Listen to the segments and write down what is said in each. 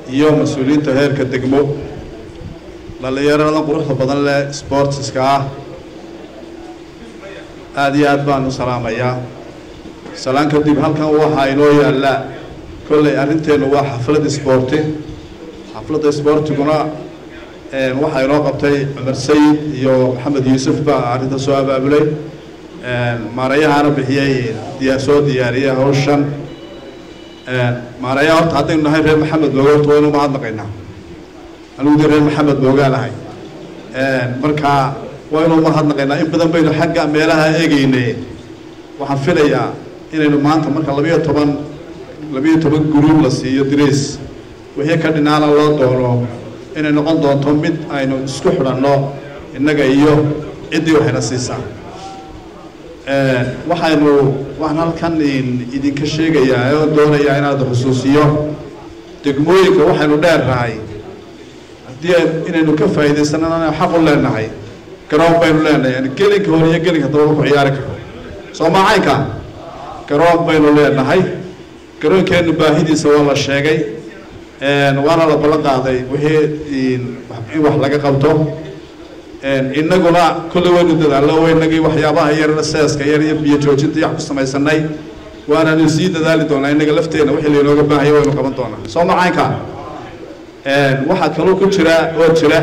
iyo mas-uuliyiinta heerka degmo dhallinyaradan quruxda badan leh sportska ah aada iyo aad baan u salaamayaa salaan kadib halkan waxaa inoo yaalla kolley arrinteennu waa xaflad isboorti xafladda isboortiguna waxaa inoo qabtay cumar sayid iyo maxamed yuusuf baa arrinta soo abaabulay maarayahaana bixiyey diyaa soo diyaariyey hawshan maarayaha horta haddaynu nahay reer maxamed booga horta waynu mahadnaqaynaa anigu dee reer maxamed boogaanahay marka waynu mahadnaqaynaa in badan baynu xagga meelaha eegeynay waxaan filayaa inaynu maanta marka labiyo toban labiyo toban guruub la siiyo dirays wixii ka dhinaana loo doono inay noqon doonto mid aynu isku xidhanno innaga iyo ciddii waxayna siisaa waxaynu waxaan halkan idinka sheegayaa oo doonayaa inaad xusuusiyo degmooyinka waxaynu dheernahay haddii inaynu ka faa'iidaysanana xaq u leenahay garoon baynu leenahay gelinka hore iyo gelinka daba ku ciyaari karo soo maacaynka garoon baynu leenahay garoonkeennu baahidiisa waa la sheegay waana la ballan qaaday wixii in wax laga qabto innaguna kolley waynu dadaallo waynagii waxyaabaha yar seeska yar iyo biyo joojinta yax ku samaysanay waananu sii dadaali doonaa innaga lafteenna wixii laynooga baahaya waynu qaban doonaa soo macaynka waxaa kaloo ku jira oo jira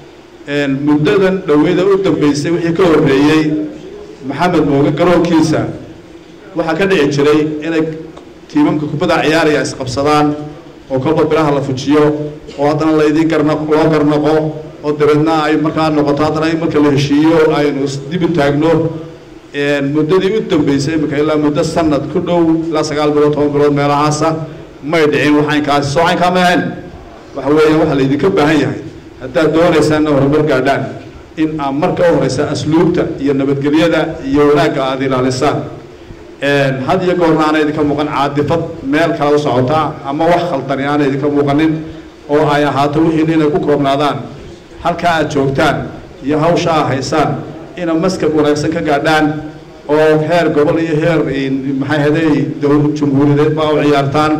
muddadan dhoweyda u dambeysay wixii ka horreeyey maxamed mooge garoonkiisa waxaa ka dhici jiray inay tiimamka kubadda ciyaaraya isqabsadaan oo kolba biraha la fujiyo oo haddana laydin garna loo garnaqo oo dabeedna ay markaa noqoto haddana in marka la heshiiyo aynu isdibi taagno muddadii u dambeysay imika ilaa muddo sanad ku dhow ilaa sagaal bilood toban bilood meelahaasa may dhicin waxaynkaasi soo caynkaa ma ahayn waxa weeya waxaa laydinka baahan yahay haddaad doonaysaana horumar gaadhaan in aad marka u horeysa asluubta iyo nabadgelyada iyo wanaagga aada ilaalisaan had iyo goorna aana idinka muuqan caadifad meel kale u socotaa ama wax khaldani aana idinka muuqanin oo ay ahaato wixiina inay ku koobnaadaan halkaa aad joogtaan iyo hawsha aa haysaan ina maskab wanaagsan ka gaadhaan oo heer gobol iyo heer maxay haday dowl jumhuuriyadeed baa u ciyaartaan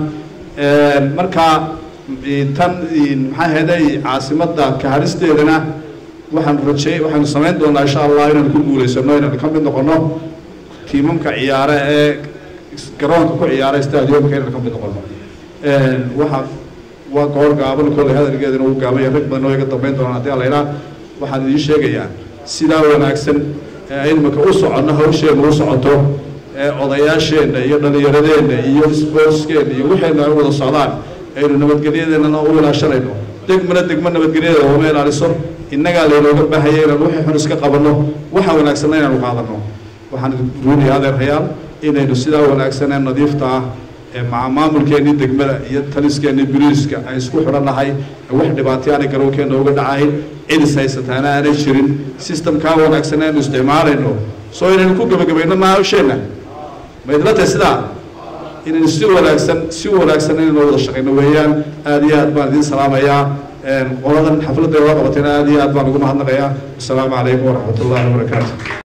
markaa tan maxay haday caasimadda kaharisteedana waxaan rajey waxaanu samayn doonaa insha allah inaanu ku guulaysano inaanu ka mid noqono tiimamka ciyaare ee garoonka ku ciyaara stadiumka inaan ka mid noqono waxa waa goor gaaban kolley hadalgeedana uu gaabanya rag badan oo iga dambeyn doonaan haddii alaydhaa waxaan idiin sheegayaa sidaa wanaagsan ee imika u soconno hawsheenna u socoto ee odayaasheenna iyo dhallinyaradeenna iyo sportskeenna iyo wixeenna ay wada socdaan aynu nabadgelyadeennana u ilaashanayno degmana degmo nabadgelyadeeda uma ilaaliso innagaa laynooga baahaya inaan wixii xun iska qabanno waxa wanaagsanna inaanu qaadanno waxaan ruuniya adeerayaal inaynu sidaa wanaagsan ee nadiifta ah ee maamulkeennii degmada iyo taliskeenii biriiska ay isku xidhannahay wax dhibaatay aanay garowkeenna uga dhacayn cidis haysataana aanay jirin systemkaa wanaagsan aynu isticmaalayno soo inaynu ku gebagabayno maasheenna ma idla tahay sidaa inaynu si wanaagsan si wanaagsan inaynu wada shaqayno weeyaan aada iyo aad baan idiin salaamayaa qoladan xafladda loo qabatayna aada iyo aad baan ugu mahadnaqayaa asalaamu calaykum waraxmat ullahi wabarakaatu